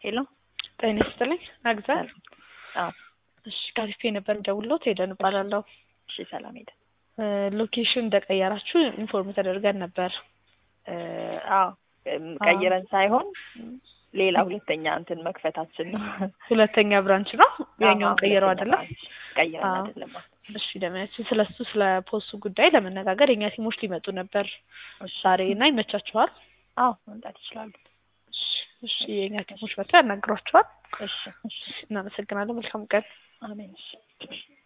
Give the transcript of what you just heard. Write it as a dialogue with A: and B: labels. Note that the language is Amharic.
A: ሄሎ
B: ጤና ይስጥልኝ አግዛል
A: አዎ
B: እሺ ካሪፌ ነበር የምደውልዎት ሄደን እባላለሁ
A: እሺ ሰላም ሄደ
B: ሎኬሽን እንደቀየራችሁ ኢንፎርም ተደርገን ነበር
A: አዎ ቀይረን ሳይሆን ሌላ ሁለተኛ እንትን መክፈታችን ነው
B: ሁለተኛ ብራንች ነው ያኛውን ቀይረው አይደለም
A: ቀይረን
B: አዎ።
A: አይደለም
B: እሺ ደመያችን ስለ እሱ ስለ ፖስቱ ጉዳይ ለመነጋገር የእኛ ቲሞች ሊመጡ ነበር ዛሬ እና ይመቻችኋል
A: አዎ መምጣት ይችላሉ
B: እሺ እሺ የእኛ ቲሞች መጥተው ያናግሯቸዋል
A: እሺ እሺ
B: እናመሰግናለን መልካም ቀን
A: አሜን እሺ